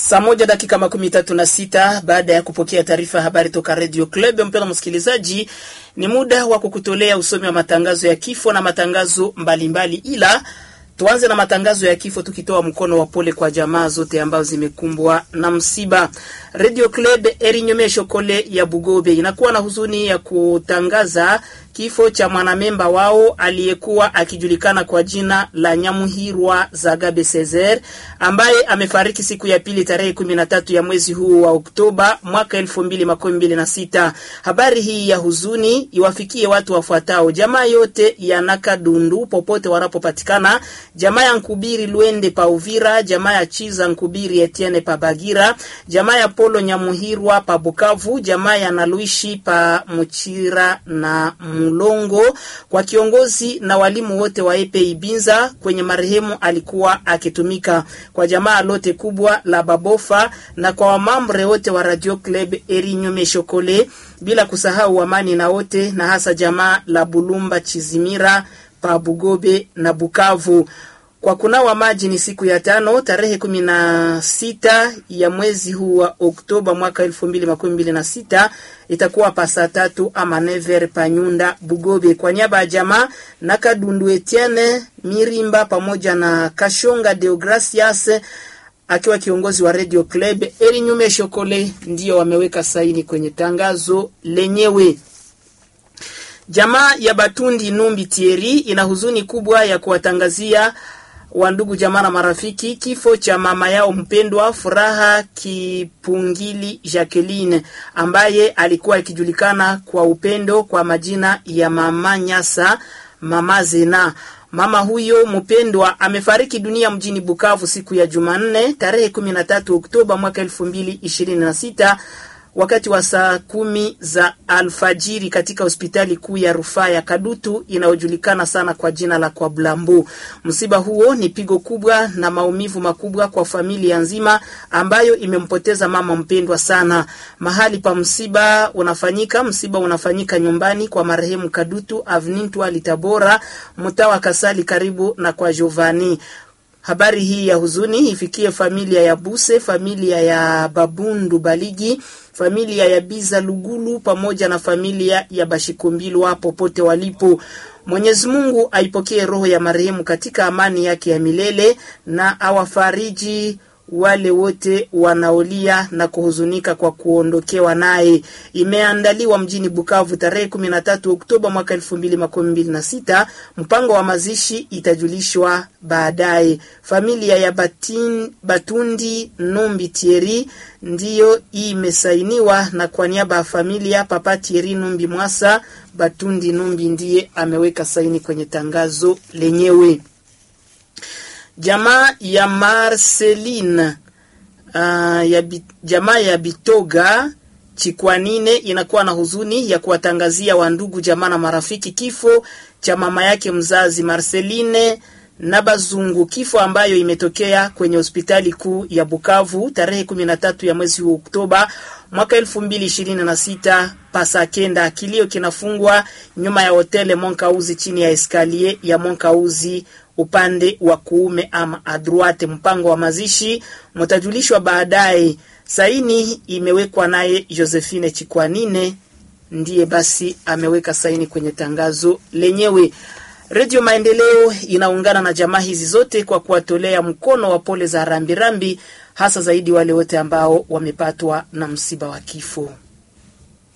Saa moja dakika makumi tatu na sita baada ya kupokea taarifa ya habari toka Radio Club. Mpendwa msikilizaji, ni muda wa kukutolea usomi wa matangazo ya kifo na matangazo mbalimbali mbali. Ila tuanze na matangazo ya kifo tukitoa mkono wa pole kwa jamaa zote ambazo zimekumbwa na msiba. Radio Club Erinyomesho Kole ya Bugobe inakuwa na huzuni ya kutangaza kifo cha mwanamemba wao aliyekuwa akijulikana kwa jina la Nyamuhirwa Zagabe Cesar ambaye amefariki siku ya pili tarehe kumi na tatu ya mwezi huu wa Oktoba mwaka elfu mbili makumi mbili na sita. Habari hii ya huzuni iwafikie watu wafuatao: jamaa yote ya Nakadundu popote wanapopatikana, jamaa ya Nkubiri Lwende pa Uvira, jamaa ya Chiza Nkubiri Etienne pa Bagira, jamaa ya Polo Nyamuhirwa pa Bukavu, jamaa ya Naluishi pa Muchira na Mulongo, kwa kiongozi na walimu wote wa Epe Ibinza kwenye marehemu alikuwa akitumika, kwa jamaa lote kubwa la Babofa na kwa wamambre wote wa Radio Club Erinyome Shokole, bila kusahau Amani na wote na hasa jamaa la Bulumba Chizimira pa Bugobe na Bukavu. Kwa kunawa maji ni siku ya tano tarehe kumi na sita ya mwezi huu wa Oktoba mwaka elfu mbili makumi mbili na sita itakuwa pa saa tatu ama never panyunda Bugobe. Kwa niaba ya jamaa na Kadundu Etienne Mirimba pamoja na Kashonga Deogracias akiwa kiongozi wa Radio Club Erinyume Shokole ndio wameweka saini kwenye tangazo lenyewe. Jamaa ya Batundi Numbi Tieri ina huzuni kubwa ya kuwatangazia wa ndugu jamaa na marafiki kifo cha mama yao mpendwa Furaha Kipungili Jacqueline ambaye alikuwa akijulikana kwa upendo kwa majina ya Mama Nyasa, Mama Zena. Mama huyo mpendwa amefariki dunia mjini Bukavu siku ya Jumanne tarehe 13 Oktoba mwaka 2026 wakati wa saa kumi za alfajiri katika hospitali kuu ya rufaa ya Kadutu inayojulikana sana kwa jina la kwa Blambu. Msiba huo ni pigo kubwa na maumivu makubwa kwa familia nzima ambayo imempoteza mama mpendwa sana. Mahali pa msiba unafanyika, msiba unafanyika nyumbani kwa marehemu Kadutu Avnintwa Litabora, mtaa wa Kasali karibu na kwa Giovanni. Habari hii ya huzuni ifikie familia ya Buse, familia ya Babundu Baligi, familia ya Biza Lugulu pamoja na familia ya Bashikumbilwa popote walipo. Mwenyezi Mungu aipokee roho ya marehemu katika amani yake ya milele na awafariji wale wote wanaolia na kuhuzunika kwa kuondokewa naye. Imeandaliwa mjini Bukavu tarehe 13 Oktoba mwaka 2026. Mpango wa mazishi itajulishwa baadaye. Familia ya Batin, Batundi Numbi Tieri ndiyo imesainiwa, na kwa niaba ya familia Papa Tieri Numbi Mwasa Batundi Numbi ndiye ameweka saini kwenye tangazo lenyewe. Jamaa ya Marceline uh, ya bi, jamaa ya Bitoga Chikwanine inakuwa na huzuni ya kuwatangazia wandugu jamaa na marafiki kifo cha mama yake mzazi Marceline na Bazungu, kifo ambayo imetokea kwenye hospitali kuu ya Bukavu tarehe 13 ya mwezi wa Oktoba mwaka 2026 pasa kenda. Kilio kinafungwa nyuma ya hotele Monkauzi chini ya eskalier ya Monkauzi upande wa kuume ama adruate. Mpango wa mazishi mtajulishwa baadaye. Saini imewekwa naye Josephine Chikwanine, ndiye basi ameweka saini kwenye tangazo lenyewe. Redio Maendeleo inaungana na jamaa hizi zote kwa kuwatolea mkono wa pole za rambirambi, hasa zaidi wale wote ambao wamepatwa na msiba wa kifo.